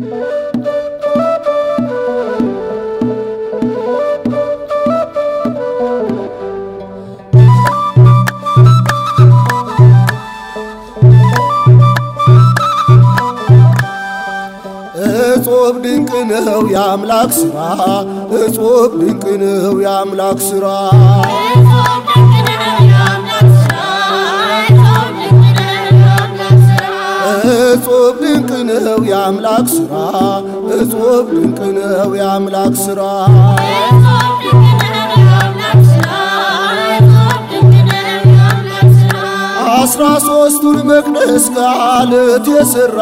እጹብ ድንቅ ነው የአምላክ ሥራ፣ እጹብ ድንቅ ነው የአምላክ ሥራ። እጹብ ድንቅ ነው የአምላክ ሥራ፣ እጹብ ድንቅ ነው የአምላክ ሥራ። አስራ ሦስቱን መቅደስ ከዓለት የሠራ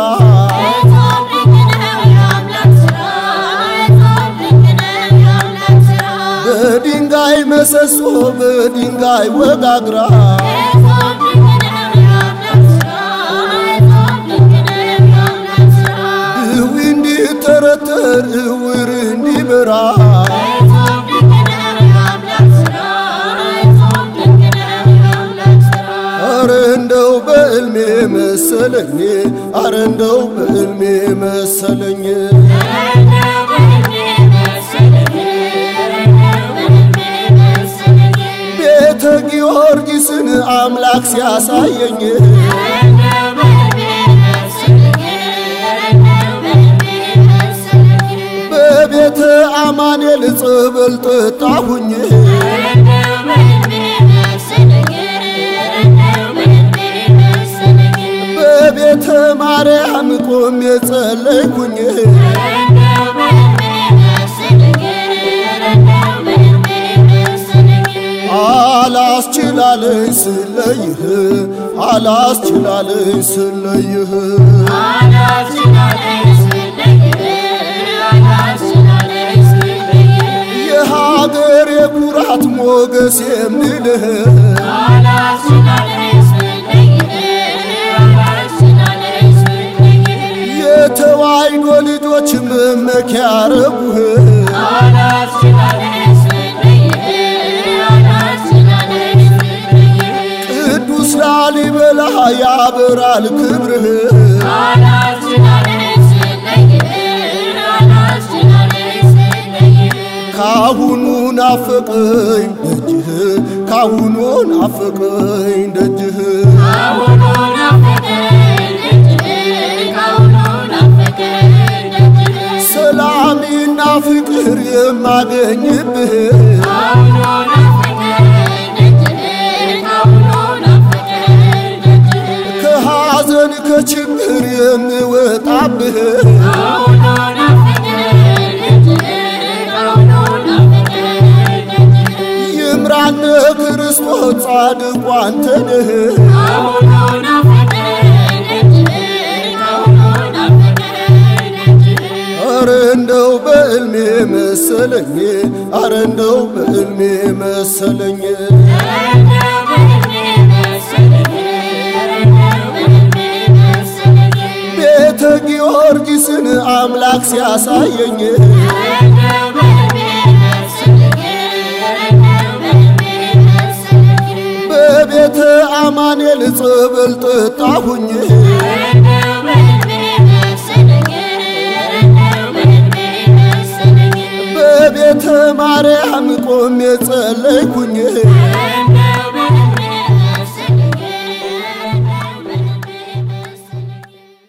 በድንጋይ መሰሶ በድንጋይ ወጋግራ ድዊ እንዲተረተር እውር እንዲበራ አረ እንደው በዕልሜ መሰለኝ አረ እንደው በዕልሜ መሰለኝ ቤተ ጊዮርጊስን አምላክ ሲያሳየኝ በቤተ አማኑኤል ጸበል ጠጣሁኝ በቤተ ማርያም ቆሜ ጸለይኩኝ አላስችላለኝ ስለይህ አላስችላለኝ ስለይህ የሀገር የኩራት ሞገስ የምልህ የተዋሕዶ ልጆች መመኪያ ረቡህ ቅዱስ ላሊበላ ያበራል ክብርህ ካሁኑ ናፈቀኝ ደጅህ ካሁኑ ናፈቀኝ ደጅህ ሰላምና ፍቅር የማገኝብህ ከሐዘን ከችግር የምወጣብህ ይምራነ ክርስቶስ ጻድቁ አንተ ነህ አረ እንደው በዕልሜ መሰለኝ አረ እንደው በዕልሜ መሰለኝ ቤተ ጊዮርጊስን አምላክ ሲያሳየኝ በቤተ አማኑኤል ጸበል ጠጣሁኝ በቤተ ማርያም ቆሜ ጸለይኩኝ